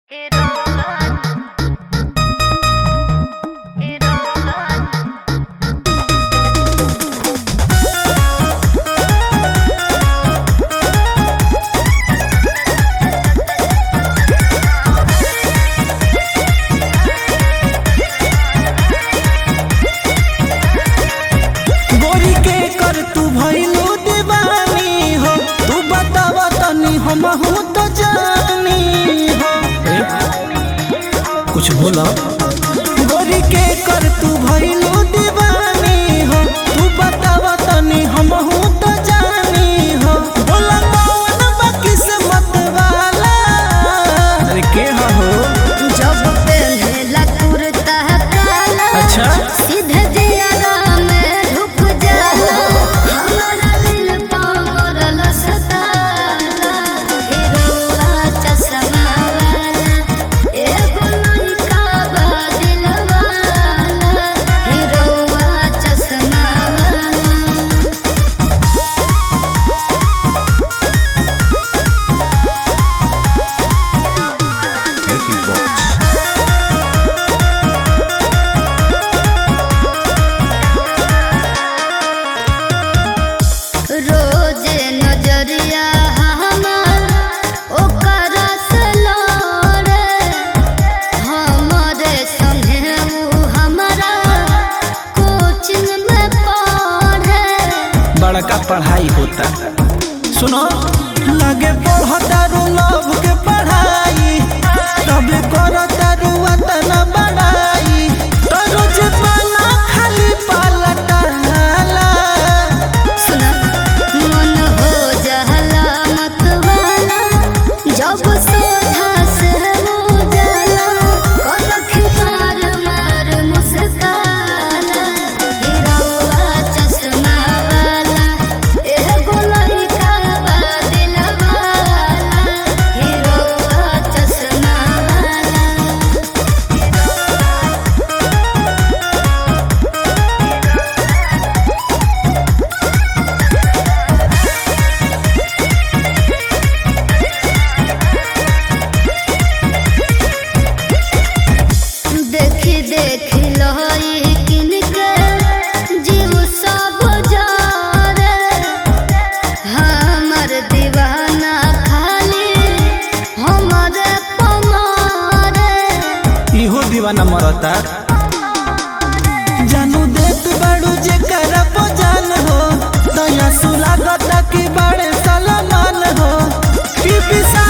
गोरी के कर तू भइलू दीवानी हो तू बताव तनी हमहू तो जानी हो कुछ बोला गोरी के कर तू भइलू दीवानी हो तू बताव तनी हमहू तो जानी हो बोला कौन बा किस्मत वाला अरे के हो जब पहला कुर्ता काला अच्छा सीधे दियारा में ढुक जाला हमारा दिल पागल सताला हीरोआ चश्मा वाला एगो लड़का बा दिलवाला हीरोआ चश्मा वाला रोज नजरिया हमार ओकर से लड़े हमरे संगे ऊ हमारा कोचिंग में पढ़े बड़का पढ़ाई होता सुनो लगे पढ़तारू लव के पढ़ाई तब करतारू अतना बड़ाई तो रोज पाना खाली पलटाला सुना मन हो जहला मत वाला जब सोधा से हो जाला कलख मार मार मुस्काला हीरोआ चश्मा वाला एगो लड़का बा दिलवाला हीरोआ चश्मा वाला देखी देखी लहरी किनके जीव सब जारे हमर दीवाना खाली हमरे पमारे इहो दीवाना मरता जानू देत बड़ू जे कर जान हो दया सुलागता की बड़े सलमान हो पी पी सा